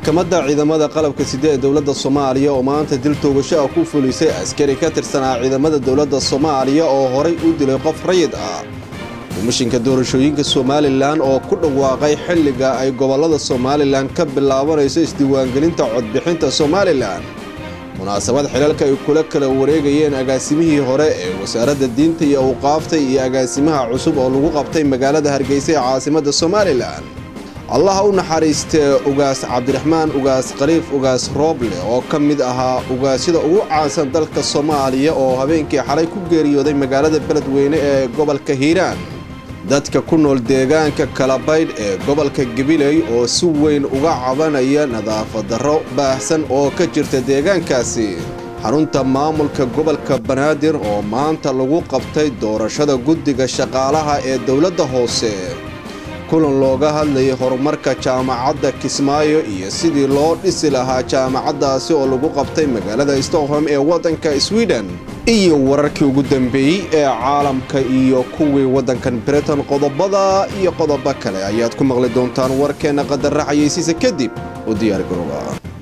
maxkamadda ciidamada qalabka side ee dowladda soomaaliya oo maanta dil toogasho ah ku fulisay askari ka tirsanaa ciidamada dowladda soomaaliya oo horay u dilay qof rayid ah komishinka doorashooyinka somalilan oo ku dhawaaqay xilliga ay gobollada somalilan ka bilaabanayso isdiiwaangelinta codbixinta somalilan munaasabad xilalka ay kula kala wareegayeen agaasimihii hore ee wasaaradda diinta iyo awqaafta iyo agaasimaha cusub oo lagu qabtay magaalada hargeysa ee caasimadda somalilan allaha u naxariistee ugaas cabdiraxmaan ugaas khaliif ugaas rooble oo ka mid ahaa ugaasyada ugu caansan dalka soomaaliya oo habeenkii xalay ku geeriyooday magaalada beledweyne ee gobolka hiiraan dadka ku nool deegaanka kalabaydh ee gobolka gabiley oo si weyn uga cabanaya nadaafadarro baahsan oo ka jirta deegaankaasi xarunta maamulka gobolka banaadir oo maanta lagu qabtay doorashada guddiga shaqaalaha ee dowladda hoose kulan looga hadlayay horumarka jaamacadda kismaayo iyo sidii loo dhisi lahaa jaamacaddaasi oo lagu qabtay magaalada stockholm ee waddanka sweden iyo wararkii ugu dambeeyey ee caalamka iyo kuwii waddankan britain qodobada iyo qodobo kale ayaad ku maqli doontaan warkeenna qadarra xayeysiisa kadib u diyaargarooba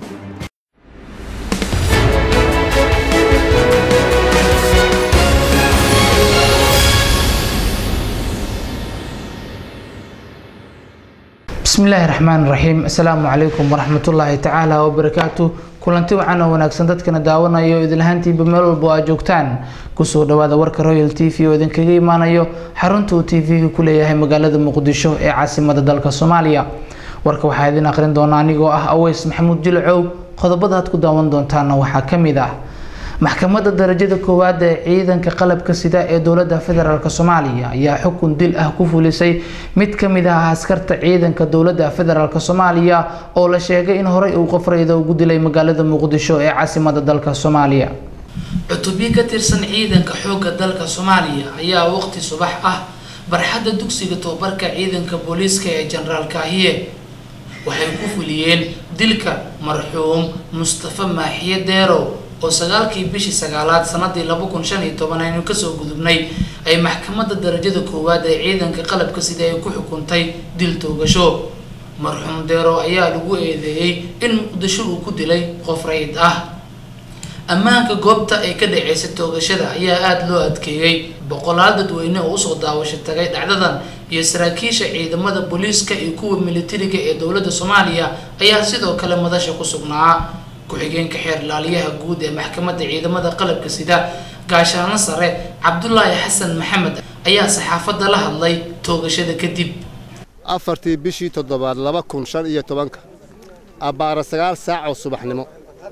bismillaahi raxmaan raxiim assalaamu calaykum waraxmatullaahi tacaala wabarakaatu kulanti wacan oo wanaagsan dadkana daawanayo idinlahaantiinba meel walba aad joogtaan kusoo dhawaada warka royal t v oo idinkaga imaanayo xarunta uu t v-ga ku leeyahay magaalada muqdisho ee caasimada dalka soomaaliya warka waxaa idin aqrin doona anigoo ah aweys maxamuud jilcow qodobada aad ku daawan doontaana waxaa ka mid ah maxkamadda darajada koowaad ee ciidanka qalabka sida ee dowladda federaalk soomaaliya ayaa xukun dil ah ku fulisay mid ka mid ah askarta ciidanka dowladda federaalk soomaaliya oo la sheegay in horey uu qofrayda ugu dilay magaalada muqdisho ee caasimada dalka soomaaliya cutubyo ka tirsan ciidanka xoogga dalka soomaaliya ayaa waqti subax ah barxadda dugsiga tobabarka ciidanka booliiska ee jenaraal kaahiye waxay ku fuliyeen dilka marxuum mustafa maaxiye deerow oo sagaalkii bishii sagaalaad sanadii laba kun shan iyo toban aynu kasoo gudubnay ay maxkamadda darajada koowaad ee ciidanka qalabka sida ay ku xukuntay dil toogasho marxuum deero ayaa lagu eedeeyey in muqdisho uu ku dilay qof rayid ah ammaanka goobta ay ka dhaceysay toogashada ayaa aada loo adkeeyey boqolaal dadweyne oo usoo daawasho tagay dhacdadan iyo saraakiisha ciidamada booliiska iyo kuwa militariga ee dowladda soomaaliya ayaa sidoo kale madasha ku sugnaa ku-xigeenka xeer laaliyaha guud ee maxkamadda ciidamada qalabka sida gaashaano sare cabdulaahi xasan maxamed ayaa saxaafadda la hadlay toogashada kadib afartii bishii toddobaad laba kun shan iyo tobanka abbaara sagaal saac oo subaxnimo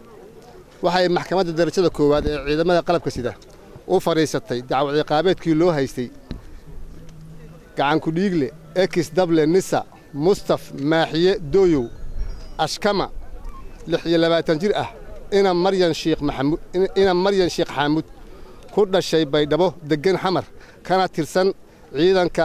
waxay maxkamadda darajada koowaad ee ciidamada qalabka sida u fadhiisatay dacwad ciqaabeedkii loo haystay gacankudhiigle ekis dable nisa mustaf maaxiye dooyow ashkama lix iyo labaatan jir ah ina maryan shiikh maxamuud ina maryan sheekh xaamuud ku dhashay baydhabo deggan xamar kana tirsan ciidanka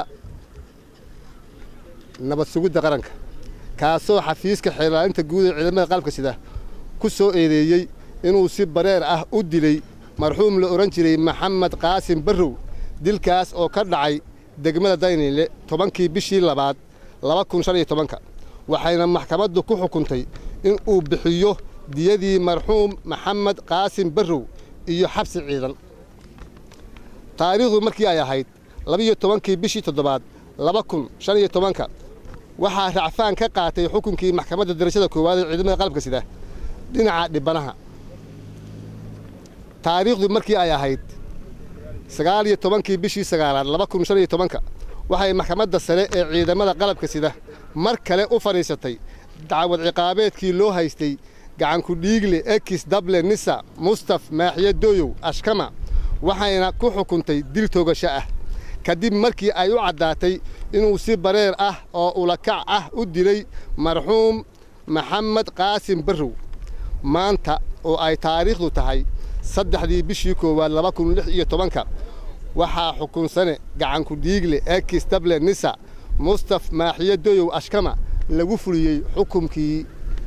nabad sugidda qaranka kaasoo xafiiska xeelaalinta guud ee ciidamada qalabka sida ku soo eedeeyey inuu si bareer ah u dilay marxuum la odhan jiray maxamed qaasim barrow dilkaas oo ka dhacay degmada dayniile tobankii bishii labaad laba kun shan iyo tobanka waxayna maxkamaddu ku xukuntay in uu bixiyo diyadii marxuum maxamed qaasim barrow iyo xabsi ciidan taariikhdu markii ay ahayd labiyo tobankii bishii toddobaad laba kun shan iyo tobanka waxaa racfaan ka qaatay xukunkii maxkamadda darajada koowaad ee ciidamada qalabka sida dhinaca dhibanaha taariikhdu markii ay ahayd sagaal iyo tobankii bishii sagaalaad laba kun shan iyo tobanka waxay maxkamadda sare ee ciidamada qalabka sida mar kale u fadhiisatay dacwad ciqaabeedkii loo haystay gacankudhiigle ekis dable nisa mustaf maaxiye dooyow ashkama waxayna ku xukuntay dil toogasho ah kadib markii ay u caddaatay inuu si bareer ah oo ulakac ah u dilay marxuum maxamed qaasim barrow maanta oo ay taariikhdu tahay saddexdii bishii koowaad laba kun lix iyo tobanka waxaa xukunsane gacankudhiigle ekis dable nisa mustaf maaxiye dooyow ashkama lagu fuliyey xukumkii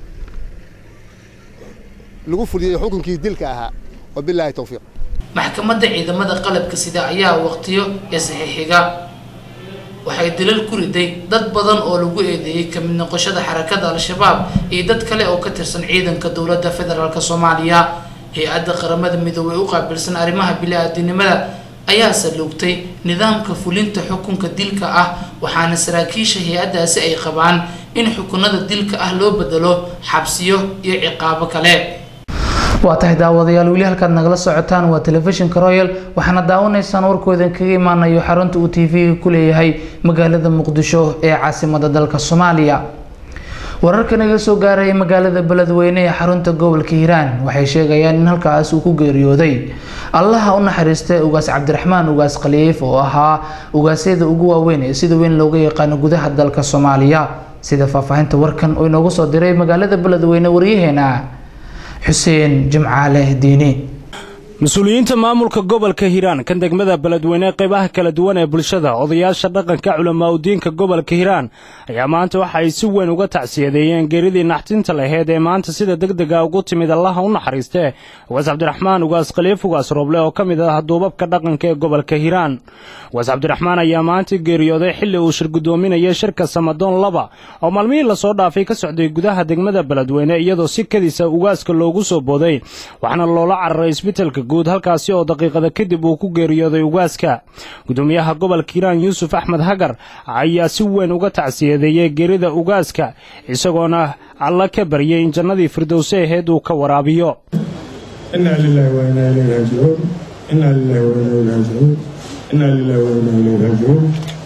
lagu fuliyey xukunkii dilka ahaa wabilaahi towfiiq maxkamadda ciidamada qalabka sida ayaa waqtiyo isxixiga waxay dilal ku riday dad badan oo lagu eedeeyey kamid noqoshada xarakada al-shabaab iyo dad kale oo ka tirsan ciidanka dowladda federaalk soomaaliya hay-adda qaramada midoobey u qaabilsan arrimaha bili-aadinimada ayaa saluugtay nidaamka fulinta xukunka dilka ah waxaana saraakiisha hay-addaasi ay qabaan in xukunada dilka ah loo bedelo xabsiyo iyo ciqaabo kale waa tahay daawadayaal weli halkaad nagala socotaan waa telefishinka royal waxaana daawanaysaan warkoodan kaga imaanayo xarunta uu t v-ga ku leeyahay magaalada muqdisho ee caasimada dalka soomaaliya wararka naga soo gaaraya magaalada beledweyne ee xarunta gobolka hiiraan waxay sheegayaan in halkaas uu ku geeriyooday allaha u naxariistay ugaas cabdiraxmaan ugaas khaliif oo ahaa ugaasyada ugu waaweyn ee sida weyn looga yaqaano gudaha dalka soomaaliya sida faahfaahinta warkan oo inoogu soo diray magaalada beledweyne waryaheena xuseen jimcaale diini mas-uuliyiinta maamulka gobolka hiiraan kan degmada beledweyne qeybaha kala duwan ee bulshada odayaasha dhaqanka culamaa udiinka gobolka hiiraan ayaa maanta waxa ay si weyn uga tacsiyadeeyeen geeridii naxtinta laheyd ee maanta sida degdega ugu timid allaha u naxariiste ugaas cabdiraxmaan ugaas khaliif ugaas rooble oo ka mid ah duubabka dhaqanka ee gobolka hiiraan ugaas cabdiraxmaan ayaa maanta geeriyooday xilli uu shir guddoominayay shirka samadoon laba oo maalmihii lasoo dhaafay ka socday gudaha degmada beledweyne iyadoo si kadisa ugaaska loogu soo booday waxaana loola cararay isbitelka guud halkaasi oo daqiiqada kadib uu ku geeriyooday ugaaska gudoomiyaha gobolka hiiraan yuusuf axmed hagar ayaa si weyn uga tacsiyadeeyey geerida ugaaska isagoona alla ka baryay in jannadii firdowse aheyd uu ka waraabiyo inaa lilahi wa inaa ilayhi raajicuun inaa lilahi wa inaa ilayhi raajicuun inaa lilahi wa inaa ilayhi raajicuun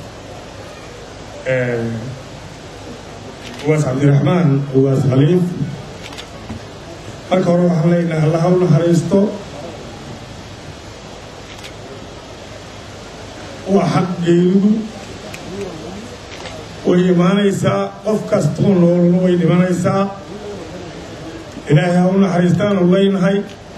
ugaas cabdiraxmaan ugaas khaliif marka hore waxaan leenahay allaha u naxariisto waa xaq geeridu way imaanaysaa qof kastoo noolna way dhimanaysaa ilaahay ha u naxariistaanu leynahay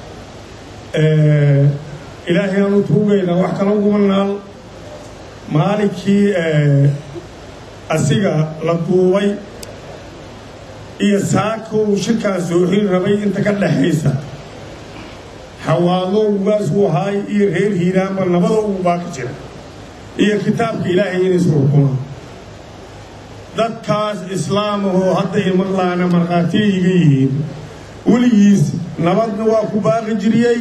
ilaahay aan u tuugaynaa wax kala uguma naal maalinkii asiga la duubay iyo saaka uu shirkaan sooxin rabay inta ka dhaxaysa xawaado ugaasuu ahaay iyo reer hiiraanba nabada ugu baaka jira iyo kitaabka ilaahay inay isu xukumaan dadkaas islaamahoo hadda imaqlaana markhaatiya iga yihiin weligiis nabadna waa ku baaqi jiriyey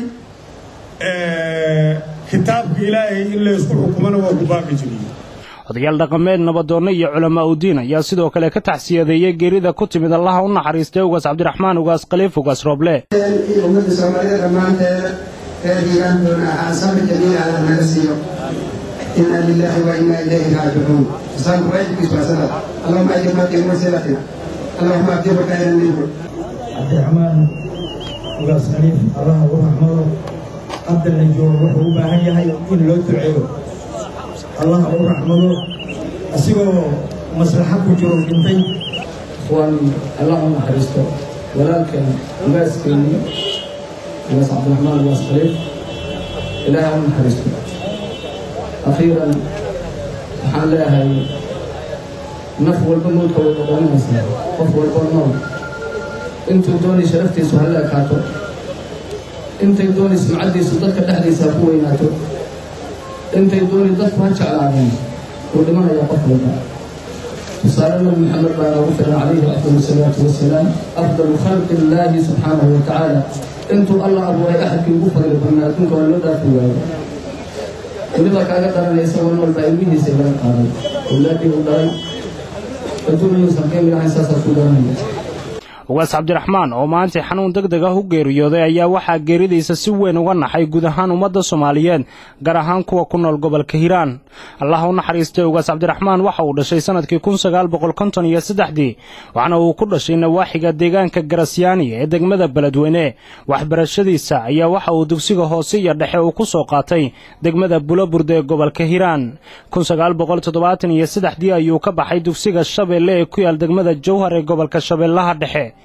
kitaabka ilaahay in laysku xukumana waa ku baaqi jiriyey odayaal dhaqameed nabadoonno iyo culamaa udiin ayaa sidoo kale ka taxsiyadeeyey geerida ku timid allaha u naxariistay ugaas cabdiraxmaan ugaas khaliif ugaas rooble ummadda soomaalida dhammaanteeda reer hiiraantoona ahaa sabri jamiil alla naga siiyo إنا لله وإنا إليه راجعون صار واجب سنة اللهم أجرنا في مرسلتنا اللهم أجر خيرا منه عبد الرحمن ugaas khaliif allah ugu raxmado hadda la joogo wuxuu u baahan yahay in loo duceeyo allah ugu raxmado asigoo maslaxa ku jiro dhintay waan allah u naxariisto walaalkan ugaaskeennii ugaas cabdiraxmaan ugaas khaliif ilaahay u naxariisto akhiiran waxaan leeyahay naf walba mulka way dhaqaninaysaa qof walba nool intuu doonay sharaftiisu hala ekaato intay doonay sumcaddiisu dadka dhexdiisa ha ku weynaato intay doonay dadku ha jeclaadeen wuu dhimanayaa qof walba tusaale nabi maxamed baa noogu filan calayhi afdal salaatu wasalaam afdalu khalqi illaahi subxaanahu wa tacaala intuu allah abuuray axadkii ugu fadli badnaa adduunka waa loo dhaafi waayo weliba kaaga dharanaysa wan walba ilmihiisa laga qaaday awlaadii u dhalay adduunyuusan qiimi lahayn saasaa ku garanaya ugaas cabdiraxmaan oo maantay xanuun deg deg ah u geeriyooday ayaa waxaa geeridiisa si weyn uga naxay guud ahaan ummadda soomaaliyeed gaar ahaan kuwa ku nool gobolka hiiraan allah u naxariistay ugaas cabdiraxmaan waxa uu dhashay sannadkii kun sagaal boqol konton iyo saddexdii waxaana uu ku dhashay nawaaxiga deegaanka garasyaani ee degmada beledweyne waxbarashadiisa ayaa waxa uu dugsiga hoose iyo dhexe uu ku soo qaatay degmada bulaburde ee gobolka hiiraan kun sagaal boqol toddobaatan iyo saddexdii ayuu ka baxay dugsiga shabeelle ee ku yaal degmada jowhar ee gobolka shabeellaha dhexe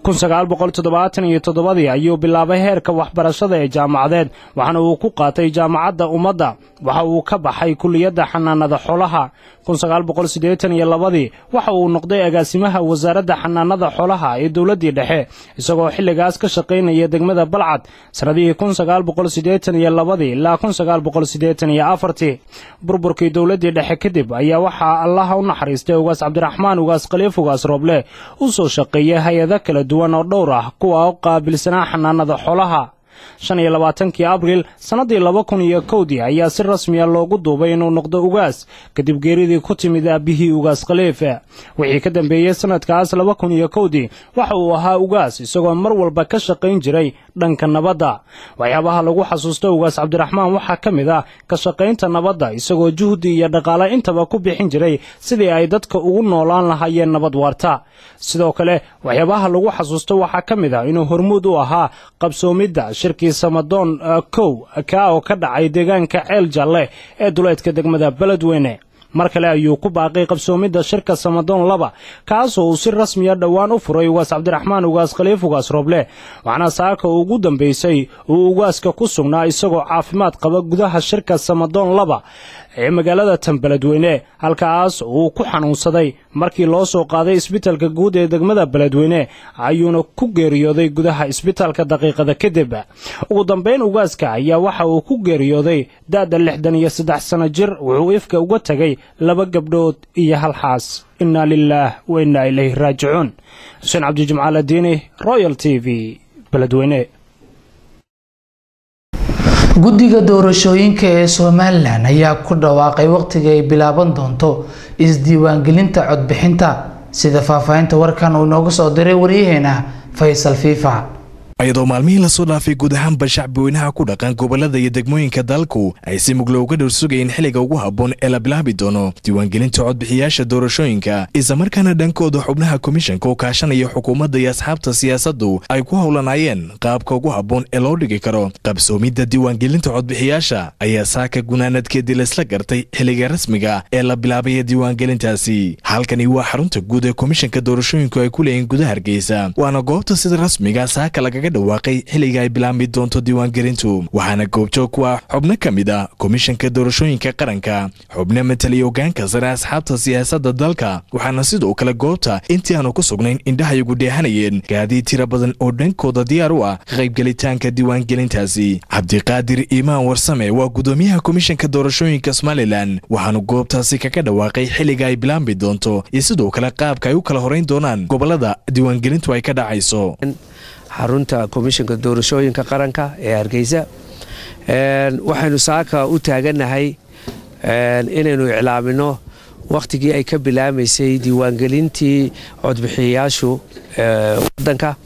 iyo toddobadii ayuu bilaabay heerka waxbarashada ee jaamacadeed waxaana uu ku qaatay jaamacadda ummadda waxa uu ka baxay kuliyadda xanaanada xoolaha iyo labadii waxa uu noqday agaasimaha wasaaradda xanaanada xoolaha ee dowladdii dhexe isagoo xilligaas ka shaqaynaya degmada balcad sannadihii iyo labadii ilaa burburkii dowladdii dhexe kadib ayaa waxaa allaha u naxariistay ugaas cabdiraxmaan ugaas khaliif ugaas rooble u soo shaqeeyay hay-ado kala duwan oo dhowr ah kuwa u qaabilsanaa xanaanada xoolaha shan iyo labaatankii abriil sannaddii laba kun iyo kowdii ayaa si rasmiya loogu duubay inuu noqdo ugaas kadib geeridii ku timid aabbihii ugaas khaliif wixii ka dambeeyey sannadkaas laba kun iyo kowdii waxa uu ahaa ugaas isagoo mar walba ka shaqayn jiray dhanka nabadda waxyaabaha lagu xasuusto ugaas cabdiraxmaan waxaa ka mid ah ka shaqaynta nabadda isagoo juhdi iyo dhaqaale intaba ku bixin jiray sidii ay dadka ugu noolaan lahaayeen nabad waarta sidoo kale waxyaabaha lagu xasuusto waxaa ka mid ah inuu hormuud u ahaa qabsoomidda shirkii samadoon kow kaa oo ka dhacay deegaanka ceel jalle ee duleedka degmada beledweyne mar kale ayuu ku baaqay qabsoomidda shirka samadoon laba kaasoo uu si rasmiya dhowaan u furay ugaas cabdiraxmaan ugaas khaliif ugaas rooble waxaana saaka ugu dambaysay uu ugaaska ku sugnaa isagoo caafimaad qaba gudaha shirka samadoon laba ee magaalada tan beledweyne halkaas uu ku xanuunsaday markii loo soo qaaday isbitalka guud ee degmada beledweyne ayuuna ku geeriyooday gudaha isbitalka daqiiqada kadib ugu dambayn ugaaska ayaa waxa uu ku geeriyooday da'da lixdan iyo saddex sano jir wuxuu ifka uga tegay laba gabdhood iyo hal xaas innaa lilaah wa innaa ilayhi raajicuun xuseen cabdijimcaal adiini royal t v beledweyne guddiga doorashooyinka ee somalilan ayaa ku dhawaaqay waqtiga ay bilaaban doonto isdiiwaangelinta codbixinta sida faahfaahinta warkan uu inooga soo diray waryaheena faysal fiifa iyadoo maalmihii lasoo dhaafay guud ahaanba shacbiweynaha ku dhaqan gobolada iyo degmooyinka dalku ay si muglo uga dhowr sugayeen xilliga ugu habboon ee la bilaabi doono diiwaangelinta codbixiyaasha doorashooyinka islamarkaana dhankooda xubnaha komishanka oo kaashanaya xukuumadda iyo asxaabta siyaasaddu ay ku howlanaayeen qaabka ugu habboon ee loo dhigi karo qabsoomidda diiwaangelinta codbixiyaasha ayaa saaka gunaanadkeedii laysla gartay xilliga rasmiga ee la bilaabaya diiwaangelintaasi halkani waa xarunta guud ee komishanka doorashooyinku ay ku leeyihiin gudaha hargeysa waana goobta sida rasmiga saaka laga dhawaaqay xilliga ay bilaabmi doonto diiwaangelintu waxaana goobjoog ku ah xubno ka mid a komishanka doorashooyinka qaranka xubno mataliya ogaanka sare asxaabta siyaasadda dalka waxaana sidoo kale goobta intii aanu ku sugnayn indhahayagu dheehanayeen gaadiid tira badan oo dhankooda diyaar u ah ka qaybgelitaanka diiwaangelintaasi cabdiqaadir iimaan warsame waa gudoomiyaha komishanka doorashooyinka somalilan waxaanu goobtaasi kaga dhawaaqay xilliga ay bilaabmi doonto iyo sidoo kale qaabka ay u kala horeyn doonaan gobolada diiwaangelintu ay ka dhacayso xarunta komishanka doorashooyinka qaranka ee hargeysa waxaynu saaka u taaganahay inaynu iclaamino wakhtigii ay ka bilaamaysay diiwaangelintii codbixiyayaashu wadanka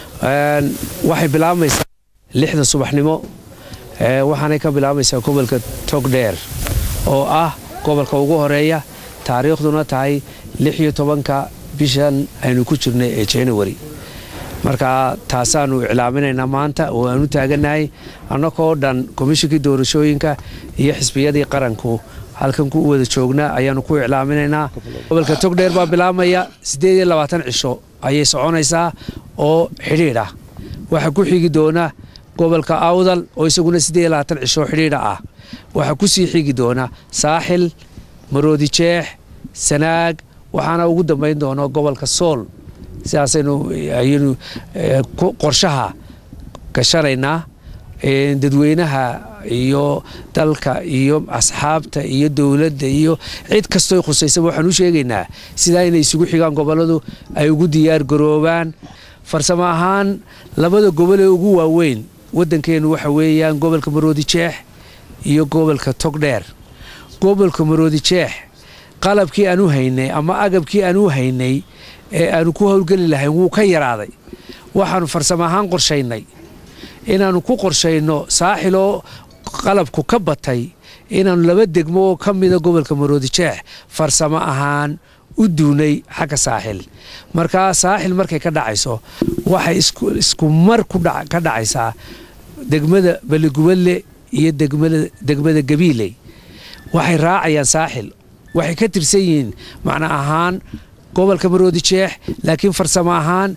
waxay bilaabmaysaa lixda subaxnimo waxaanay ka bilaabmaysaa gobolka togdheer oo ah gobolka ugu horeeya taariikhduna tahay lix iyo tobanka bishan aynu ku jirnay ee january marka taasaanu iclaaminaynaa maanta oo aan u taaganahay annagoo dhan komishinkii doorashooyinka iyo xisbiyadii qaranku halkan ku wada joognaa ayaanu ku iclaaminaynaa gobolka togdheer baa bilaabmaya siddeed iyo labaatan cisho ayay soconaysaa oo xidhiidh ah waxaa ku xigi doona gobolka awdal oo isaguna siddeed iyo labaatan cisho xidhiidha ah waxaa ku sii xigi doona saaxil maroodi jeex sanaag waxaana ugu dambayn doona gobolka sool sidaasaynu ayaynu qorshaha gashanaynaa dadweynaha iyo dalka iyo asxaabta iyo dowladda iyo cid kastoo khusaysaba waxaan u sheegaynaa sidaa inay isugu xigaan gobolladu ay ugu diyaar garoobaan farsamo ahaan labada gobol ee ugu waaweyn waddankeennu waxa weeyaan gobolka maroodi jeex iyo gobolka togdheer gobolka maroodi jeex qalabkii aan u haynay ama agabkii aan u haynay ee aanu ku howlgeli lahayn wuu ka yaraaday waxaanu farsamo ahaan qorshaynay inaannu ku qorshayno saaxiloo qalabku ka batay inaannu laba degmo oo ka mida gobolka maroodi jeex farsamo ahaan u duunay xagga saaxil markaa saaxil markay ka dhacayso waxay isku mar ka dhacaysaa degmada baligubadle iyo degmada gabiiley waxay raacayaan saaxil waxay ka tirsan yihiin macno ahaan gobolka maroodi jeex laakiin farsamo ahaan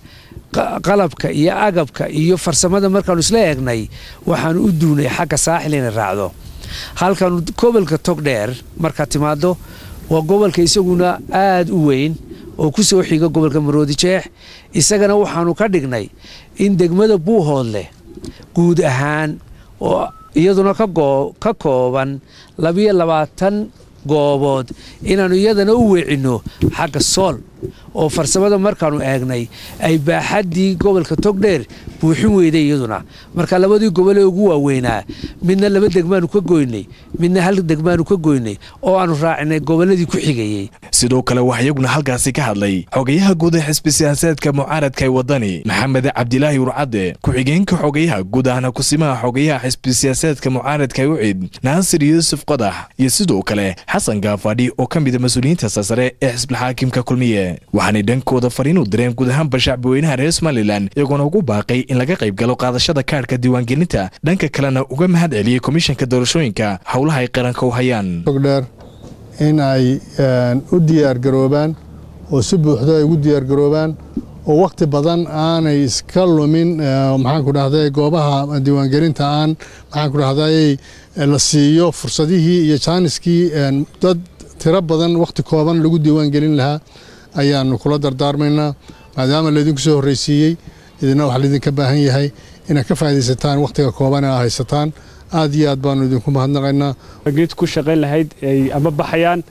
qalabka iyo agabka iyo farsamada markaanu isla eegnay waxaanu u duunay xagga saaxil inay raacdo halkan gobolka togdheer markaad timaado waa gobolka isaguna aada u weyn oo ku soo xiga gobolka maroodi jeex isagana waxaanu ka dhignay in degmada buuhoodleh guud ahaan oo iyaduna ka kooban labiyo labaatan goobood inaannu iyadana u weecinno xagga sool oo farsamada markaannu eegnay ay baaxaddii gobolka togdheer buuxin weyday iyaduna marka labadii gobolee ugu waaweynaa midna laba degmaanu ka goynay midna hal degmaanu ka goynay oo aannu raacinay gobolladii ku xigayey sidoo kale waxaa iyaguna halkaasi ka hadlay xogayaha guud ee xisbi siyaasaedka mucaaradka ee waddani maxamed cabdilaahi urcadde ku-xigeenka xogayaha guud ahna kusimaha xogayaha xisbi siyaasaedka mucaaradka ucid naasir yuusuf qodax iyo sidoo kale xasan gaafadhi oo ka mida mas-uuliyiinta sarsare ee xisbilxaakimka kulmiye waxaanay dhankooda fariin u direen guud ahaanba shacbiweynaha reer somalilan iyagoona ugu baaqay in laga qayb galo qaadashada kaadhka diiwaangelinta dhanka kalena uga mahad celiyey komishanka doorashooyinka howlaha ay qaranka u hayaan togdheer in ay u diyaargaroobaan oo si buuxdo ay ugu diyaargaroobaan oo wakhti badan aanay iska lumin maxaanku dhahday goobaha diiwaangelinta aan maxaanku dhahday la siiyo fursadihii iyo jaaniskii dad tiro badan wakhti kooban lagu diiwaangelin lahaa ayaanu kula dardaarmaynaa maadaama laydinku soo horreysiiyey idina waxaa laydinka baahan yahay inaad ka faa'idaysataan wakhtiga kooban ee aa haysataan aad iyo aad baanu idinku mahadnaqaynaa geed ku shaqayn lahayd ay ama baxayaan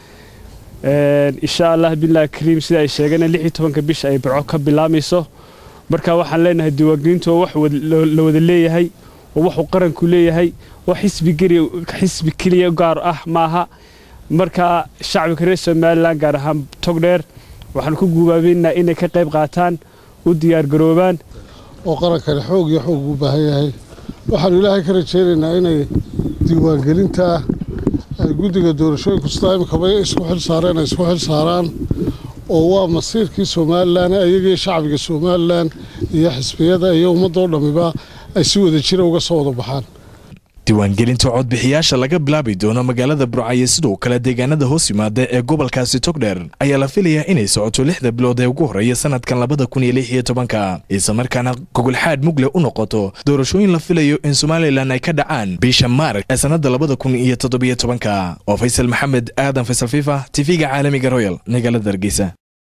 insha allah billahi kariim sida ay sheegeen lix iyo tobanka bisha ay baco ka bilaamayso marka waxaan leenahay diiwaangelintu waa wax la wada leeyahay oo waxuu qaranku leeyahay oo xisbi keliya gaar ah maaha marka shacbiga reer somalilan gaar ahaan togdheer waxaan ku guubaabeynaa inay ka qayb qaataan u diyaargaroobaan oo qarankani xoog iyo xoog u baahan yahay waxaanu ilaahay ka rajaynaynaa inay diiwaangelinta ay guddiga doorashooyinku sidaa imikaba isku xil saareen ay isku xil saaraan oo waa masiirkii somalilan ayagii shacbiga somalilan iyo xisbiyada iyo ummadoo dhammiba ay si wada jira uga soo wada baxaan diiwaangelinta codbixiyaasha laga bilaabi doono magaalada burcayo sidoo kale deegaanada hoos yimaada ee gobolkaasi togdheer ayaa la filayaa inay socoto lixda bilood ee ugu horreeya sanadkan labada kun iyo lix iyo tobanka islamarkaana gogolxaad mugle u noqoto doorashooyin la filayo in somalilan ay ka dhacaan bisha maarch ee sannada labada kun iyo toddobiyo tobanka oo faysal maxamed aadan faysal fifa tv-ga caalamiga royal magaalada hargeysa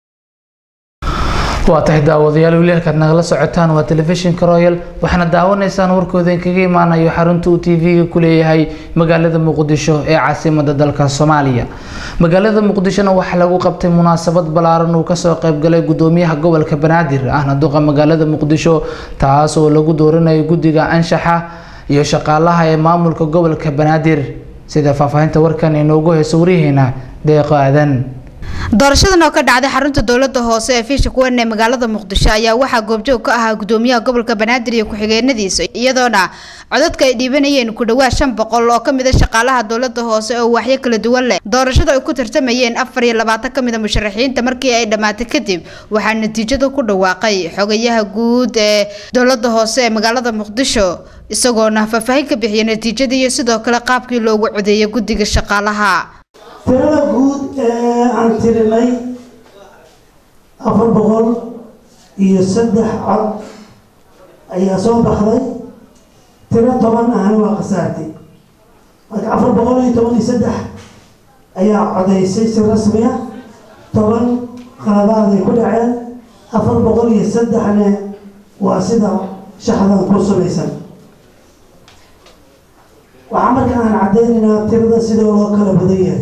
waa tahay daawadayaal weli halkaad nagala socotaan waa telefishinka royal waxaana daawanaysaan warkooda inkaga imaanayo xarunta uu tv-ga ku leeyahay magaalada muqdisho ee caasimada dalka soomaaliya magaalada muqdishona waxaa lagu qabtay munaasabad ballaaran uu kasoo qaybgalay gudoomiyaha gobolka banaadir ahna duqa magaalada muqdisho taas oo lagu dooranayo guddiga anshaxa iyo shaqaalaha ee maamulka gobolka banaadir sida faahfaahinta warkan inoogu heyso waryaheena deeqo aadan doorashadan oo ka dhacday xarunta dowlada hoose ee fiisha kuwan ee magaalada muqdisho ayaa waxaa goobjoog ka ahaa gudoomiyaha gobolka banaadir iyo ku-xigeenadiisa iyadoona codadka ay dhiibanayeen ku dhawaad shan boqol oo kamid a shaqaalaha dowlada hoose oo waaxyo kala duwan leh doorashada ay ku tartamayeen afar iyo labaatan kamid a musharaxiinta markii ay dhammaatay kadib waxaa natiijada ku dhawaaqay xogayaha guud ee dowlada hoose ee magaalada muqdisho isagoona faahfaahin ka bixiyay natiijada iyo sidoo kale qaabkii loogu codeeyay guddiga shaqaalaha tirada guud ee aan tirinay afar boqol iyo saddex cod ayaa soo baxday tiro toban ahna waa khasaartay marka afar boqol iyo toban iyo saddex ayaa codaysay si rasmi ah toban qaladaad ay ku dhaceen afar boqol iyo saddexna waa sida shaxdan ku samaysan waxaa marka aan caddeynaynaa tirada sida loo kala badan yahay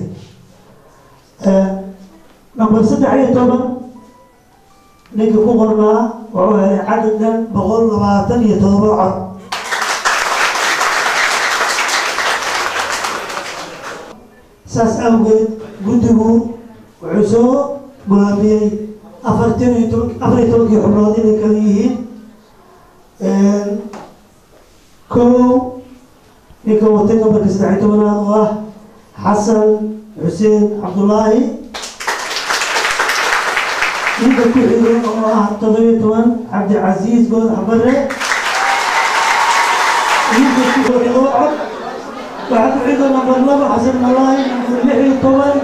number saddex iyo toban ninka ku qornaa wuxuu helay cadadkan boqol labaatan iyo todoba cod saas awgeed guddigu wuxuu soo go'aamiyey afartan iyo toban afar iyo tobankii xubnood inay kala yihiin kow ninka watay nambarka saddex iyo tobanaad oo ah xasan xuseen cabdulaahi ninka ku xiga oo ah toddobiyo toban cabdicasiis goodax bare ninka ku xiga oo cod waxaa ku xiga nambar laba xasan malaahi nambar lix iyo toban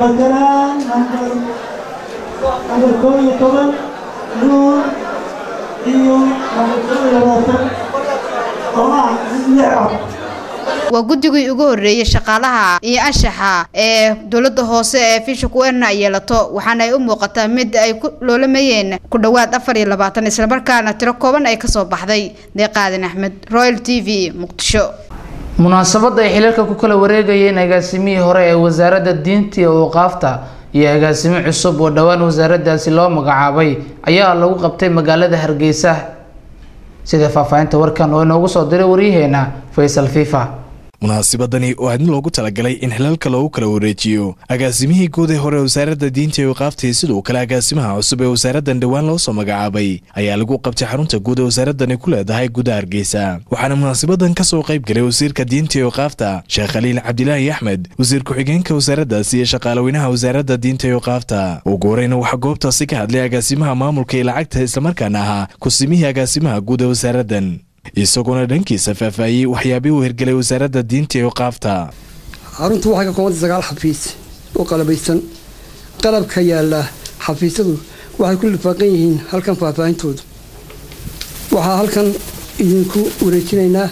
bakaraan nambar nambar koob iyo toban nuur iyo labaatan oo ah lix cod waa guddigii ugu horreeyey shaqaalaha iyo anshaxa ee dowladda hoose ee fisha kuweerna yeelato waxaana ay u muuqataa mid ay ku loolamayeen ku dhowaad afar iyo labaatan islamarkaana tiro kooban ay kasoo baxday deeqaadan axmed royal t v muqdisho munaasabadda ay xilalka ku kala wareegayeen agaasimihii hore ee wasaaradda diinta iyo awqaafta iyo agaasimo cusub oo dhowaan wasaaraddaasi loo magacaabay ayaa lagu qabtay magaalada hargeysa sida faahfaahinta warkan oo inoogu soo diray waryaheena faysal fifa munaasabadani oo aadna loogu talagalay in xilalka loogu kala wareejiyo agaasimihii guud ee hore wasaaradda diinta iyo waqaaftii sidoo kale agaasimaha cusub ee wasaaraddan dhowaan loo soo magacaabay ayaa lagu qabtay xarunta guud ee wasaaradani ku leedahay gudaha hargeysa waxaana munaasabadan ka soo qayb galay wasiirka diinta iyo waqaafta sheekh khaliil cabdilaahi axmed wasiir ku-xigeenka wasaaraddaasi iyo shaqaalaweynaha wasaaradda diinta iyo waqaafta ugu horeyna waxaa goobtaasi ka hadlay agaasimaha maamulka iyo lacagta islamarkaana ahaa kusimihii agaasimaha guud ee wasaaraddan isagoona dhankiisa faahfaahiyey waxyaabihii uu hirgelay wasaaradda diinta iyo qaafta xaruntu waxay ka koobantay sagaal xafiis oo qalabaysan qalabka yaalla xafiisyadu waxay ku lifaaqan yihiin halkan faahfaahintoodu waxaa halkan idinku wareejinaynaa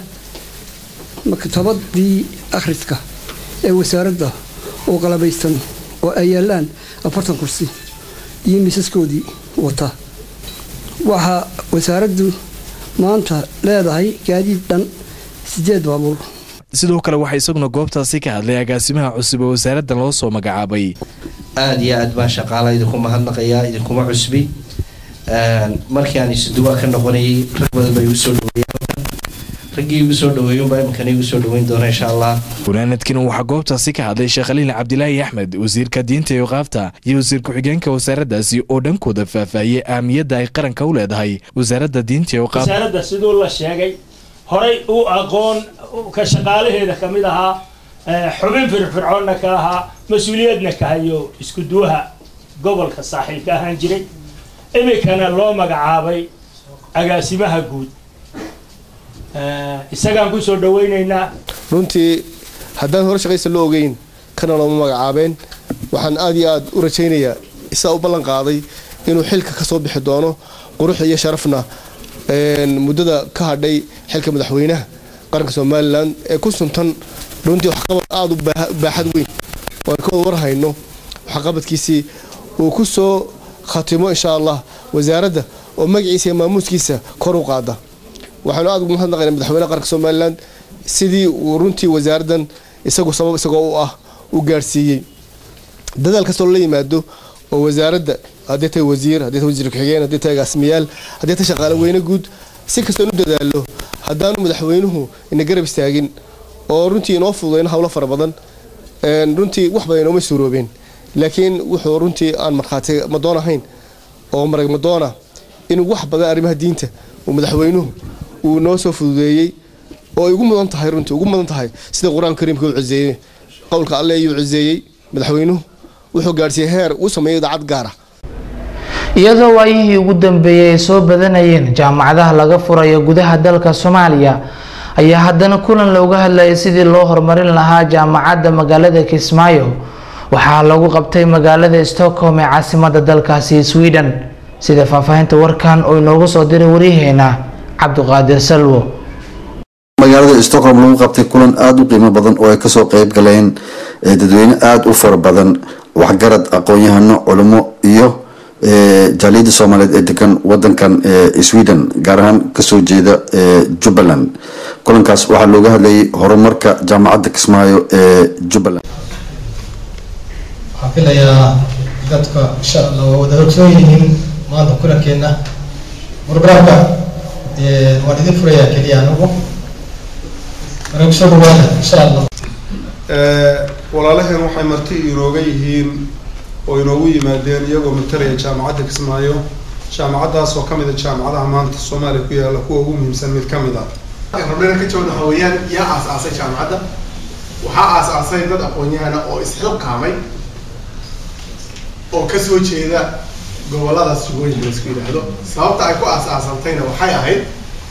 maktabadii akhriska ee wasaaradda oo qalabaysan oo ay yaallaan afartan kursi iyo miisaskoodii wata waxaa wasaaraddu maanta leedahay gaadiid dhan sideed baabuur sidoo kale waxaa isaguna goobtaasi ka hadlay agaasimaha cusub ee wasaaraddan loo soo magacaabay aada iyo aad baan shaqaala idinku mahadnaqayaa idinkuma cusbi markii aan isuduwa ka noqonayay rag badan bay igu soo dhaweeyeen raggii igu soo dhaweeyunbaa iminkana igu soo dhaweyn doona insha allah gunaanadkiina waxaa goobtaasi ka hadlay sheekh khaliil cabdilaahi axmed wasiirka diinta iyo qaafta iyo wasiir ku-xigeenka wasaaraddaasi oo dhankooda faahfaahiyey ahamiyadda ay qaranka u leedahay wasaaradda diinta iyo qaafta wasaaradda siduu la sheegay horay u aqoon ka shaqaalaheeda ka mid ahaa xubin firfircoonna ka ahaa mas-uuliyadna ka hayo isku duwaha gobolka saaxiil ka ahaan jiray iminkana loo magacaabay agaasimaha guud isagaan kusoo dhaweynaynaa runtii haddaan hore shaqaysa loo ogeyn kana looma magacaabeen waxaan aad iyo aad u rajaynayaa isaa u ballan qaaday inuu xilka ka soo bixi doono qurux iyo sharafna muddada ka hadhay xilka madaxweynaha qaranka somalilan ee ku suntan runtii waxqabad aada u baaxad weyn oo aan ka wada warhayno waxqabadkiisii uu ku soo khatimo insha allah wasaaradda oo magaciisa iyo maamuuskiisa kor u qaada waxaanu aada ugu mahadnaqaynaa madaxweynaha qaranka somalilan sidii uu runtii wasaaraddan isagu sabab isagoo u ah u gaarsiiyey dadaal kastoo la yimaado oo wasaaradda haddii tahay wasiir haddii tahay wasiir ku-xigeen haddii tahay agaasimayaal haddii tahay shaqaale weyne guud si kastoo inu dadaalo haddaanu madaxweynuhu ina garab istaagin oo runtii inoo fududayno howlo fara badan runtii wax badan inooma suuroobeen laakiin wuxuu runtii aan markhaati madoon ahayn oo marag madoona inuu wax badan arrimaha diinta uu madaxweynuhu uu noo soo fududeeyey oo ay ugu mudan tahay runtii ugu mudan tahay sida qur-aanka kariimka uu ciseeyey qowlka alle ayuu ciseeyey madaxweynuhu wuxuu gaadhsiiyey heer uu sameeyey idaacad gaara iyadoo waayihii ugu dambeeyey ay soo badanayeen jaamacadaha laga furayo gudaha dalka soomaaliya ayaa haddana kulan looga hadlayay sidii loo horumarin lahaa jaamacadda magaalada kismaayo waxaa lagu qabtay magaalada stockholm ee caasimada dalkaasi sweden sida faahfaahinta warkan oo inoogu soo diray waryaheena cabdiqaadir salwo magaalada stockholm lagu qabtay kulan aada u qiimo badan oo ay kasoo qeyb galeen dadweyne aada u fara badan waxgarad aqoon-yahano culimo iyo jaaliyadda soomaaliyeed ee degan wadankan sweden gaar ahaan kasoo jeeda jubbaland kulankaas waxaa looga hadlayay horumarka jaamacadda kismaayo ee jubbaland waxaan filayaa dadka insha allah waa wada ogsoon yihiin maanta kulankeena programka waan idin furayaa keliya anagu marka kusoo dhawaada insha allah walaalaheen waxay marti inooga yihiin oo inoogu yimaadeen iyagoo matalaya jaamacadda kismaayo jaamacaddaas oo kamid a jaamacadaha maanta soomaaliya ku yaalla kuwa ugu muhiimsan mid kamid ah rabnana ka jawaab waxa weeyaan yaa aas-aasay jaamacadda waxaa aas-aasay dad aqoon-yahana oo isxilqaamay oo kasoo jeeda gobolada sugooyin la isku yidhaahdo sababta ay ku aas-aasantayna waxay ahayd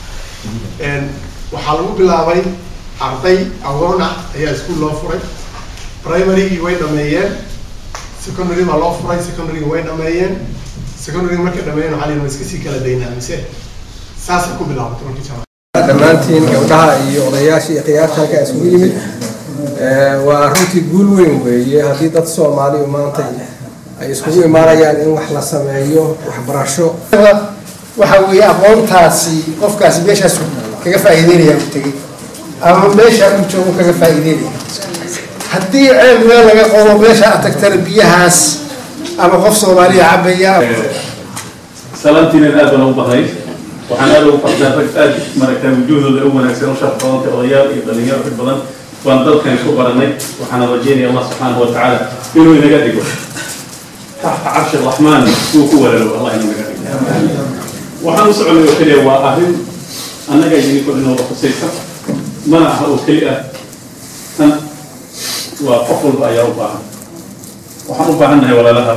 waxaa lagu bilaabay arday agoon ah ayaa iskuol loo furay primarygii way dhameeyeen secondary baa loo furay secondarygi way dhameeyeen secondary markay dhameeyeen waxaa la iska sii kala daynaa mise saasay ku bilaabatay markii jaamacadda dhammaantiin gabdhaha iyo odayaasha iyo khiyaarta halkaa isugu yimid waa runtii guul weyn weeye haddii dad soomaaliyu maanta ay iskugu imaanayaan in wax la sameeyo waxbarasho waxa weeye aqoontaasi qofkaasi meeshaas kaga faa'iideynaya u tegey ama meesha uu joogo kaga faa'iideynaya haddii ceel meel laga qodo meesha aad tagtana biyahaas ama qof soomaaliya cabaya salaantiina aad baan u bahay waxaan aad ugu farxaa rag aad maragtaa wujuuhdooda u wanaagsan u shaqo badantay odayaal iyo dhalinyaro rag badan baan dalkan isku baranay waxaana rajeynaya allah subxaanahu watacaala inuu inaga dhigo taxta carshi raxmaan uu ku walalo allah inaga dhigo waxaan u soconay oo keliya waa arrin annaga idinko inooda khusaysa mana aha oo keli ah tan waa qof walba ayaa u baahan waxaan u baahannahay walaalaha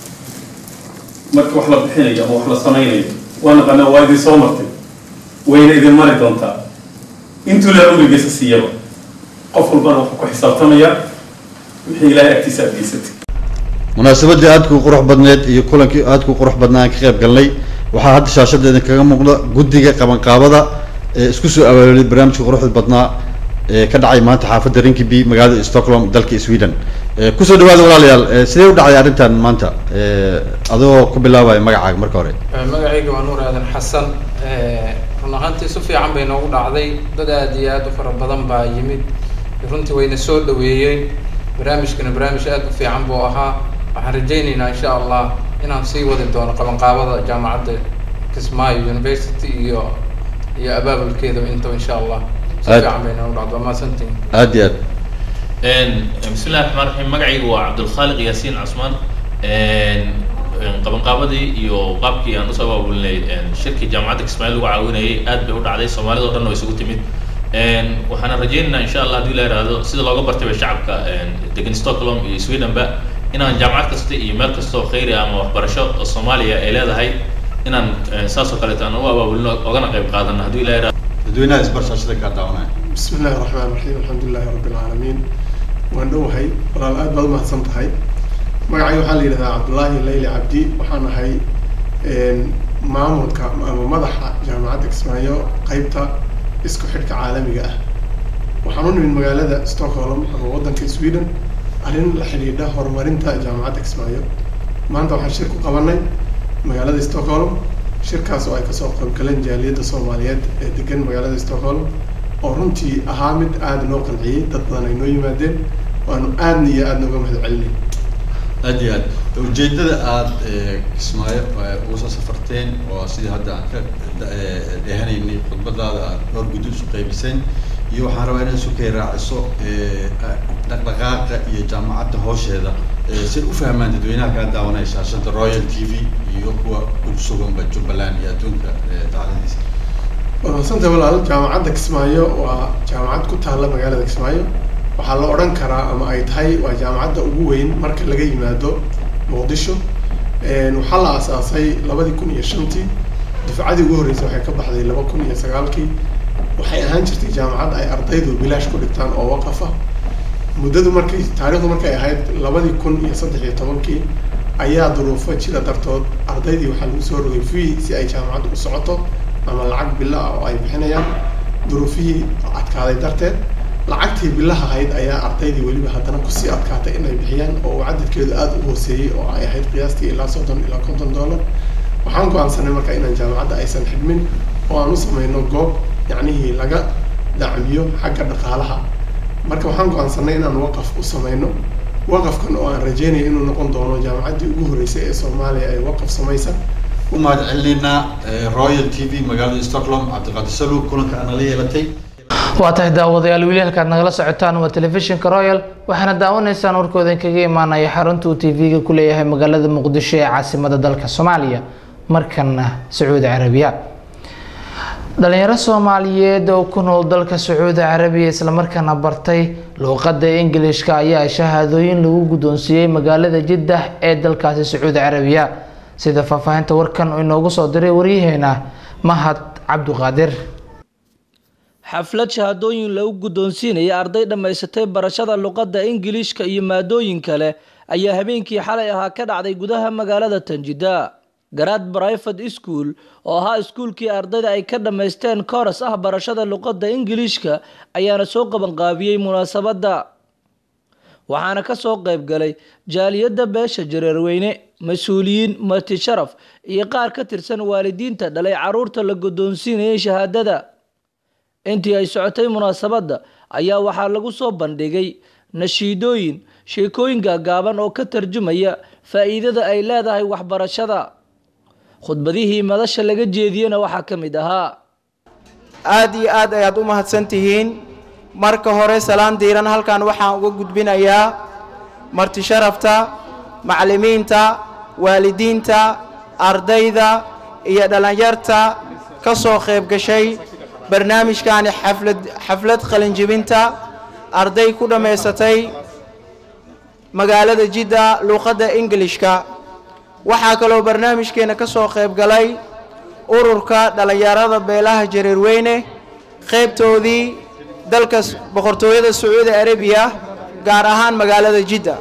marka wax la bixinayo ama wax la samaynayo waa naqanaa waa idin soo martay wayna idin mari doontaa intuu laa urigiisa siiyaba qof walbana wuxuu ku xisaabtamayaa wixii ilaahay agtiisa aad geysatay munaasabadii aadku qurux badneed iyo kulankii aadku qurux badnaa aan ka qayb galnay waxaa hadda shaashada idinkaga muuqda guddiga qabanqaabada ee isku soo abaabulay barnaamijka quruxda badnaa ee ka dhacay maanta xaafadda rinkiby magaalada stockholm dalka sweden kusoo dhawaada walaalayaal sidee u dhacday arrintan maanta adoo ku bilaabaya magacaaga marka hore magacayga waa nuur aadan xasan run ahaantii si fiican bay noogu dhacday dad aad iyo aad u fara badan baa yimid runtii wayna soo dhaweeyeen barnaamijkana barnaamij aad u fiican buu ahaa waxaan rajaynaynaa insha allah inaan sii wadi doono qabanqaabada jaamacadda kismaayo university iyo iyo abaabulkeeda intaba insha allah si Aad- fiican bay noogu dhacdo waa mahadsantihin aad iyo aad بسم الله الرحمن الرحيم مقعي هو عبد الخالق ياسين عثمان qabanqaabadii iyo qaabkii aan usoo abaabulnay shirkii jaamacadda kismaayiil lagu caawinayay aad bay u dhacday soomaalida oo dhan oo isugu timid waxaana rajaynaynaa insha allah haddii la yidhaahdo sida looga bartay bay shacabka degan stockholm iyo swedenba inaan jaamacad kasta iyo meel kasta oo khayri ama waxbarasho oo soomaaliya ay leedahay inaan saas oo kaleeto aan u abaabulino ogana qayb qaadano haddii la yidhaahdo dadweynaha isbarshashada kaa daawanaya بسم الله الرحمن الرحيم الحمد لله رب العالمين waan dhowahay walaal aad baad umahadsan tahay magacay waxaa la yidhahdaa cabdullaahi leyli cabdi waxaan ahay maamulka ama madaxa jaamacadda kismaayo qeybta isku xidhka caalamiga ah waxaan u nimid magaalada stockholm ama waddanka sweden arrin la xidhiidha horumarinta jaamacadda kismaayo maanta waxaan shir ku qabanay magaalada stockholm shirkaas oo ay kasoo qaybgaleen jaaliyadda soomaaliyeed ee degan magaalada stockholm oo runtii ahaa mid aada noo qanciyey dad badan ay noo yimaadeen waanu aadna iyo aada nooga mahad celinay aad iyo aad ujeedada aad kismaayo uga soo safarteen oo sidii hadda aan ka dhehanaynay khudbadaada aad dhowr guddi isu qaybiseen iyo waxaan rabaa inaad isu kay raaciso dhaqdhaqaaqa iyo jaamacadda hoosheeda si ay u fahmaan dadweynaha kaa daawanaya shaashada royal t v iyo kuwa ku suganba jubbaland iyo adduunka dacladiisa wanaagsantahay walaal jaamacadda kismaayo waa jaamacad ku taalla magaalada kismaayo waxaa la odhan karaa ama ay tahay waa jaamacadda ugu weyn marka laga yimaado muqdisho waxaa la aasaasay labadii kun iyo shantii dufcadii ugu horreysay waxay ka baxday laba kun iyo sagaalkii waxay ahaan jirtay jaamacad ay ardaydu bilaash ku dhigtaan oo waqaf ah muddadu markay taariikhdu markay ahayd labadii kun iyo saddex iyo tobankii ayaa duruufo jira dartood ardaydii waxaa lagu soo rogay fee si ay jaamacaddu u socoto ama lacag bilo ah oo ay bixinayaan duruufihii adkaaday darteed lacagtii bilaha ahayd ayaa ardaydii weliba haddana kusii adkaatay inay bixiyaan oo uu cadadkeedu aada u hooseeyey oo ay ahayd qiyaastii ilaa soddon ilaa konton dollar waxaan go-aansanay marka inaan jaamacadda aysan xidhmin oo aan u sameyno goob yacnihii laga dacmiyo xagga dhaqaalaha marka waxaan go-aansanay inaan waqaf u sameyno waqafkan oo aan rajeynayo inuu noqon doono jaamacaddii ugu horreysay ee soomaaliya ay waqaf samaysa u mahad celinaynaa royal t v magaalada stockholm cabdiqaadir saluug kulanka aana la yeelatay waa tahay daawadayaal weli halkaad nagala socotaan waa telefishinka royal waxaana daawanaysaan warkoodan kaga imaanaya xarunta uu tv-ga ku leeyahay magaalada muqdisho ee caasimada dalka soomaaliya markana sacuudi carabiya dhalinyaro soomaaliyeed oo ku nool dalka sacuudi carabiya islamarkaana bartay luuqada ingilishka ayaa shahaadooyin lagu guddoonsiiyey magaalada jiddah ee dalkaasi sacuudi carabiya sida faahfaahinta warkan oo inoogu soo diray waryaheena mahad cabduqaadir xaflad shahaadooyin lagu guddoonsiinaya arday dhammaysatay barashada luqadda ingiliishka iyo maadooyin kale ayaa habeenkii xalay ahaa ka dhacday gudaha magaalada tanjida garaad brifate school oo ahaa iskuulkii ardayda ay ka dhammaysteen kooras ah barashada luqadda ingiliishka ayaana soo qabanqaabiyey munaasabadda waxaana ka soo qayb galay jaaliyadda beesha jareerweyne mas-uuliyiin marti sharaf iyo qaar ka tirsan waalidiinta dhalay caruurta la guddoonsiinayay shahaadada intii ay socotay munaasabadda ayaa waxaa lagu soo bandhigay nashiidooyin sheekooyin gaagaaban oo ka tarjumaya faa'iidada ay leedahay waxbarashada khudbadihii madasha laga jeediyena waxaa ka mid ahaa aad iyo aad ayaad u mahadsan tihiin marka hore salaan diiran halkan waxaan uga gudbinayaa marti sharafta macallimiinta waalidiinta ardayda iyo dhallinyarta ka soo qayb gashay barnaamijkani xaflad xaflad qalinjibinta arday ku dhammaysatay magaalada jidda luuqadda ingilishka waxaa kaloo barnaamijkeena ka soo qayb galay ururka dhallinyarada beelaha jareerweyne qaybtoodii dalka boqortooyada sacuudi arabiya gaar ahaan magaalada jidda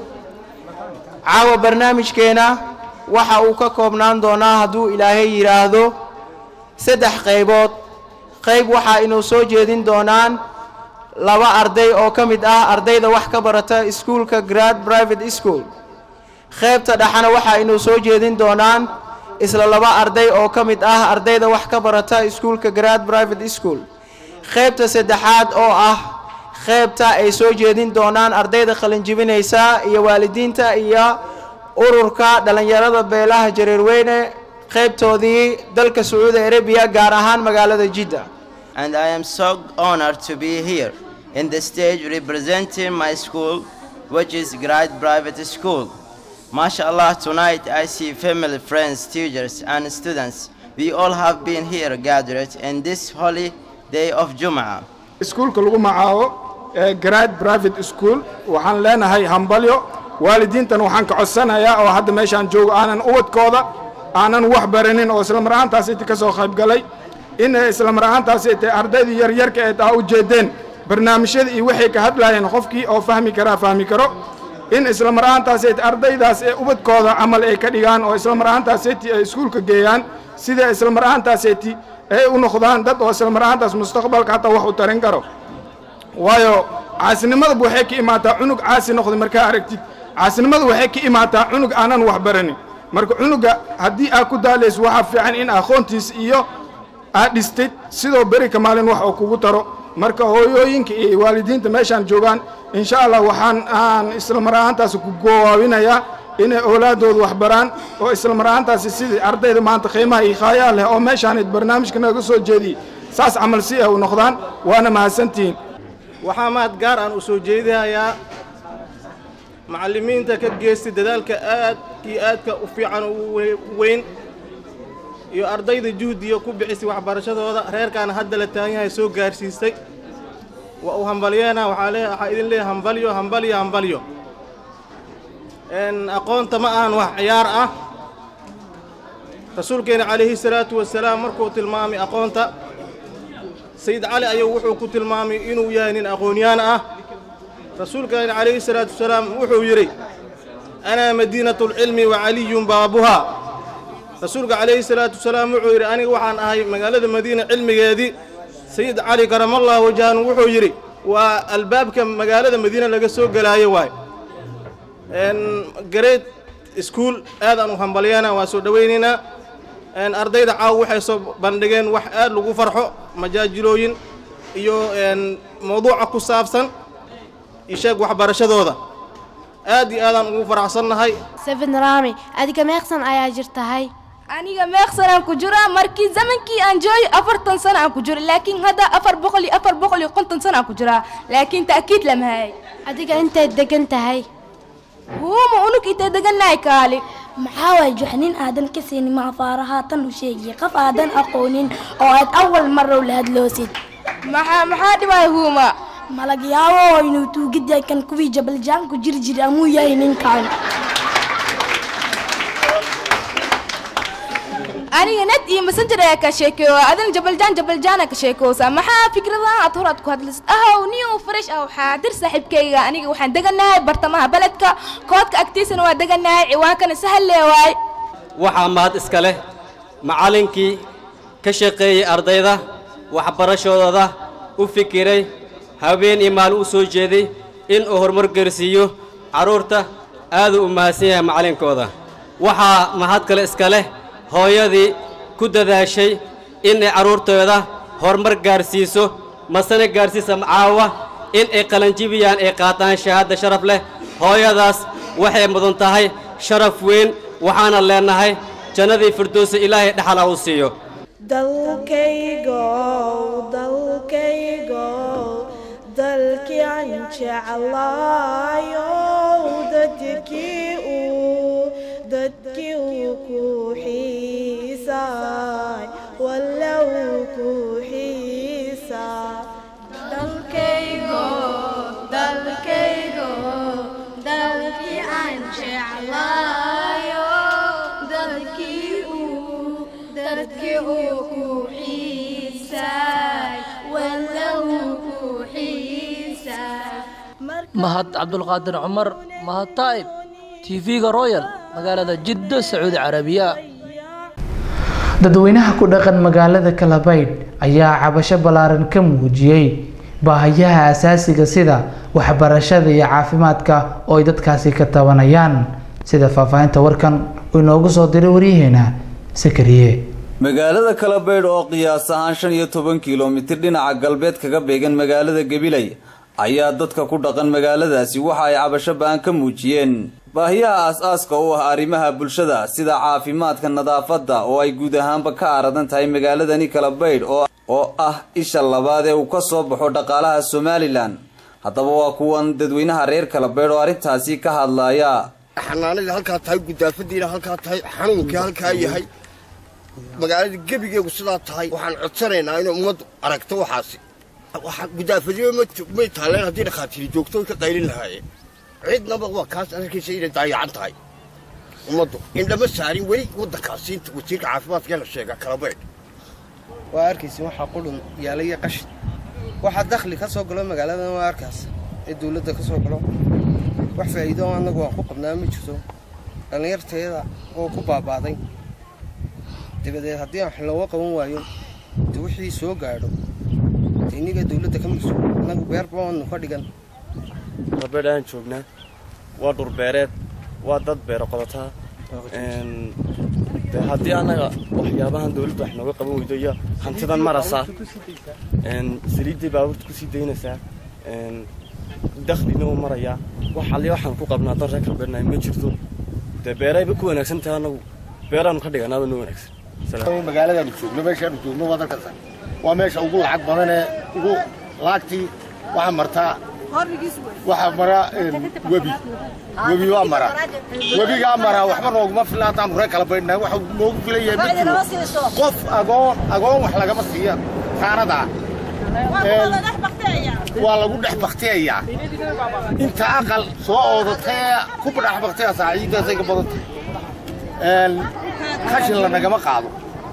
caawa barnaamijkeena waxa uu ka koobnaan doonaa hadduu ilaahay yidhaahdo saddex qaybood qayb waxaa inuu soo jeedin doonaan laba arday oo ka mid ah ardayda wax ka barata iskuulka grad private school qaybta dhexana waxaa inuu soo jeedin doonaan isla laba arday oo ka mid ah ardayda wax ka barata iskuulka grad private school qaybta saddexaad oo ah qaybta ay soo jeedin doonaan ardayda qalinjibinaysa iyo waalidiinta iyo ururka dhallinyarada beelaha jareerweyne qaybtoodii dalka sacuudi arabiya gaar ahaan magaalada jidda and I am so honored to be here in the stage representing my school, which is Grade Private School. MashaAllah, tonight I see family, friends, teachers, and students. We all have been here gathered in this holy day of Jum'ah. iskuulka lagu magacaabo ee grade private school waxaan leenahay hambalyo waalidiintan waxaan ka codsanayaa oo hadda meeshaan joogo aanan ubadkooda aanan wax baranin oo isla mar ahaantaas inta ka soo qayb galay in isla mar ahaantaas ay tahay ardaydii yaryarka ee taa u jeedeen barnaamijyada iyo waxay ka hadlayeen qofkii oo fahmi karaa fahmi karo in isla mar ahaantaas ay ardaydaas ee ubadkooda camal ay ka dhigaan oo isla mar ahaantaas ay ay iskuulka geeyaan sida isla mar ahaantaas ay ay u noqdaan dad oo isla mar ahaantaas mustaqbalka hataa wax u tarin karo waayo caasinimada waxay ka imaataa cunug caasi noqday markaa aragtid caasinimada waxay ka imaataa cunug aanan wax baranin marka cunuga haddii aad ku daalayso waxaa fiican in aqoontiis iyo aad dhistid sidoo beri ka maalin wax oo kugu taro marka hooyooyinka iyo waalidiinta meeshaan joogaan insha allah waxaan aan isla mar ahaantaasi ku gowaabinayaa inay oolaadooda wax baraan oo isla mar ahaantaasi sidii ardayda maanta qiimaha iyo khaayaa leh oo meeshaan barnaamijka naga soo jeediyey saas camal si ay u noqdaan waana mahadsantihiin waxaa mahad gaar aan u soo jeedinayaa macallimiinta ka geystay dadaalka aad iyo aadka u fiican u weyn iyo ardayda juhdiga ku bixisay waxbarashadooda reerkaana hadda la taagan yahay soo gaarsiisay waa uu hambalyeena waxaa lee waxaa idin leeyahay hambalyo hambalyo hambalyo aqoonta ma ahan wax ciyaar ah rasuulkeena calayhi salaatu wasalaam markuu tilmaamay aqoonta sayid cali ayuu wuxuu ku tilmaamay inuu yahay nin aqoonyaan ah rasuulkeena calayhi salaatu wasalaam wuxuu yidhi anaa madiinatu lcilmi wa caliyun baabuhaa rasuulka calayhi salaatu wasalaam wuxuu yidhi aniga waxaan ahay magaalada madiina cilmigeedii sayid cali karamallahu wajhan wuxuu yidhi waa albaabka magaalada madiina laga soo gelaayo waay grade school aadaan u hambalyeena waa soo dhowaynaynaa ardayda caawa waxay soo bandhigeen wax aad lagu farxo majaajilooyin iyo mawduuca ku saabsan isheeg waxbarashadooda aad iyo aadaan ugu faraxsannahay seven rami adiga meeqsan ayaa jirtahay aniga meeqsan aan ku jiraa markii zamankii aan joogay afartan sano aan ku jiro laakiin hadda afar boqol iyo afar boqol iyo konton sano aan ku jiraa laakiin ta'kiid lama hayay adiga intayd degan tahay huuma unug intay degannahay kaali maxaa waay juxnin aadan ka siinin maafaara haatan u sheegiya qof aadan aqoonin oo aad awal marow la hadloosid maxaa maxaa dhibay huuma malag yaabo inuu tuugidya kan kuwii jabaljaanku jiri jiri amuu yahay ninkan aniga net iyo messenger ayaa ka sheekeeyo adina jabaljaan jabaljaana ka sheekoosa maxaa fikradahan aad hor aad ku hadlaysid ahow niyow fresh ah xaadir saaxiibkayga aniga waxaan deganahay bartamaha beledka koodka agtiisana waa deganahay ciwaankana sahal lee waay waxaa mahad iska leh macallinkii ka shaqeeyey ardayda waxbarashadooda u fikiray habeen iyo maalin u soo jeeday in uu horumar gaarsiiyo carruurta aaduu u mahadsan yahay macallinkooda waxaa mahad kale iska leh hooyadii ku dadaashay inay carruurtooda horumar gaarsiiso masana gaarsiisa caawa in ay qalanjibiyaan ay qaataan shahaadda sharaf leh hooyadaas waxay mudan tahay sharaf weyn waxaana leennahay jannadii firdowsa ilaahay dhexal ha u siiyo dalkaygow dalkaygow dalkii aan jeclaayow dadkii uu dadkii uu ku xiisaay walow ku xiisaa dalkaygo dalkaygo dalkii aan jeclaayo dalkii uu dadkii uu ku xiisaay walow ku xiisaa mahad cabdulqaadir cumar mahad taa'ib tv-ga royal magaalada jiddo sacuudi carabiya dadweynaha ku dhaqan magaalada kalabaydh ayaa cabasho ballaaran ka muujiyey baahiyaha asaasiga sida waxbarashada iyo caafimaadka oo ay dadkaasi ka tabanayaan sida faahfaahinta warkan uu inoogu soo diray waryaheena sakariye magaalada kalabaydh oo qiyaas ahaan shan iyo toban kilomitir dhinaca galbeed kaga beegan magaalada gabiley ayaa dadka ku dhaqan magaaladaasi waxa ay cabasho ba'an ka muujiyeen baahiyaha aas-aaska u ah arrimaha bulshada sida caafimaadka nadaafadda oo ay guud ahaanba ka aradan tahay magaaladani kalabaydh oo oo ah isha labaad ee uu ka soo baxo dhaqaalaha somalilan haddaba waa kuwan dadweynaha reer kalabaydh oo arrintaasi ka hadlaya xanaanadii halkaa tahay gudaafadiina halkaa tahay xanuunkii halkaa yahay magaalada gebigeegu sidaa tahay waxaan codsanaynaa inay ummaddu aragto waxaasi gudaafadiyo may taaleen haddii dhakhaatiiri joogto way ka qaylin lahaayeen cidnaba waa kaas arkiisa inay daayacan tahay ummaddu indhama saarin weli waddankaasi inta wasiirka caafimaadka la sheega kalabaydh waa arkaysa waxaa qudhun yaalaya qashin waxaa dakhli ka soo galo magaaladan waa arkaas ee dowladda ka soo galo wax faa'iido oo annagu waan ku qabnaa ma jirto dhallinyarteeda oo ku baabaaday dabadeed haddii aan wax looga qaban waayo de wixii soo gaadho de inniga dowladda ka mas-uul annagu beerba waanu ka dhigan kalabaydh aan joognaa waa dhurbeereed waa dad beero qodataa de haddii annaga waxyaabahan dowladda wax nooga qaban weydo iyo hantidan marasaa saliiddii baabuurta kusii daynaysaa dakhlina uu marayaa wax alli waxaan ku qabnaa dan reer kalbeednahay ma jirto dee beerayba ku wanaagsan tahay annagu beeraanu ka dhiganaaba noo wanaagsan magaaladaanu joogno meeshaanu joogno waa dalkasa waa meesha ugu lacag badan ee ugu laagtii waxaa martaa waxaa mara webi webi waa mara webigaa mara waxba nooguma fila haddaanu reer kala baydhnahay waxa noogu filan yahay ma jiro qof agoon agoon wax lagama siiya taanadaa waa lagu dhex baktiyayaa inta aqal soo oodatay ku dhex baktaya saaciiddaasay ka badan tahay khashin lanagama qaado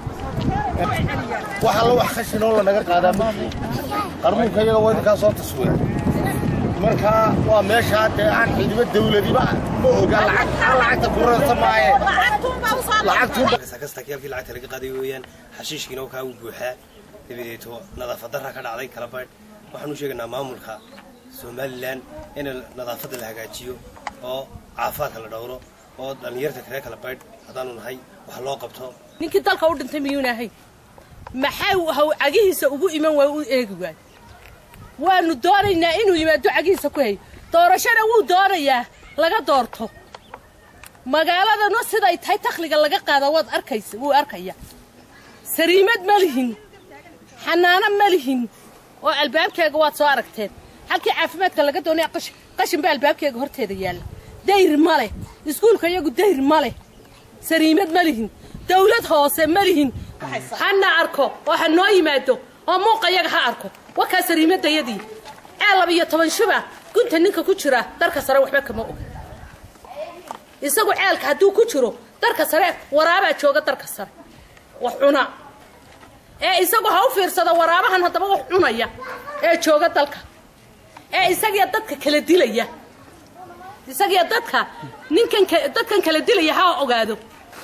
wax alla wax khashinoo lanaga qaadaa ma jiro qarmuunka iyaga waa idinkaa soo taswiir marka waa meeshaa dee aan ciidamo dawladiba ma oga lacag aan lacagta ku rarta maaye kasta kii halkii lacagta laga qaaday weeyaan xashiishkiina kaa u buuxaa dabadeeto nadaafad darra ka dhacday kala baydh waxaan u sheegaynaa maamulka somalilan in nadaafadda la hagaajiyo oo caafimaadka la dhowro oo dhallinyarta kale kala baydh haddaanu nahay wax loo qabto ninkii dalka u dhintay miyuuna ahay maxaa haw cagihiisa ugu iman waay u eegi waay waanu doonaynaa inuu yimaado cagihiisa ku hay doorashana wuu doonayaa laga doorto magaaladana siday tahay takhliga laga qaada waad arkaysa wuu arkaya sariimad ma lihin xanaano ma lihin oo albaabkeega waad soo aragteen halkii caafimaadka laga doonaya qashin baa albaabkeega horteeda yaalla dayr ma leh iskuulka iyagu dayr ma leh sariimad ma lihin dawlad hoose ma lihin hana arko oo ha noo yimaado oo muuqa iyaga ha arko wakaa sariimadayadii ceel laba iyo toban shuba gunta ninka ku jira darka sare waxba kama oga isagu ceelka hadduu ku jiro darka sare waraabaa jooga darka sare wax cuna ee isagu ha u fiirsado waraabahan haddaba wax cunaya ee jooga dalka ee isagiya dadka kala dilaya isagiya dadka ninkan dadkan kala dilaya ha ogaado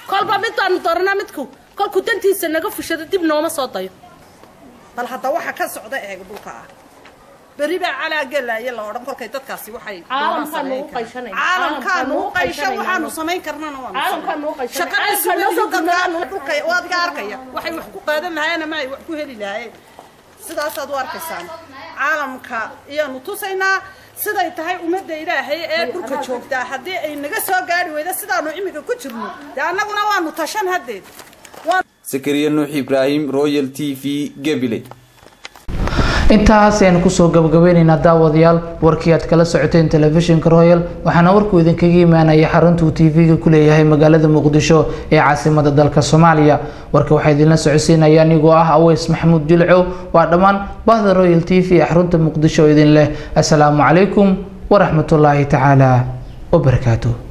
kolba mid baanu dooranaa midku kolkuu dantiisa naga fushado dib nooma soo dayo bal hadda waxa ka socda eeg dhulka ah berri baa calaa gelaya la odhan kolkay dadkaasi waxay Caalamkaan nugu qayshanayna. caalamkaan nugu nugu qayshan qayshanayna. waxaanu samayn karnana waanu Caalamkaan nugu samayn. qayshanayna. shaqada Caalamkaan noo soo suuliga gudbinaa. dhulka waad iga arkaya waxay wax ku qaadan lahaayeen ama ay wax ku heli lahaayeen sidaasaad u arkaysaan caalamka ayaanu tusaynaa siday tahay ummadda ilaahay ee dhulka joogtaa haddii ay naga soo gaari weyda sidaanu imika ku jirno dee annaguna waanu tashan haddeed sakariya nuux ibraahim royal t v gebile intaas ayaan kusoo gabagabeyneynaa daawadayaal warkii aad kala socoteen telefishinka royal waxaana warkuu idinkaga imaanaya xaruntuu tv-ga ku leeyahay magaalada muqdisho ee caasimada dalka soomaaliya warka waxaa idinla socodsiinaya anigoo ah aweys maxamuud jilcow waa dhammaan bahda royal t v ee xarunta muqdisho oo idin leh asalaamu calaykum waraxmatullaahi tacaala wabarakaatuh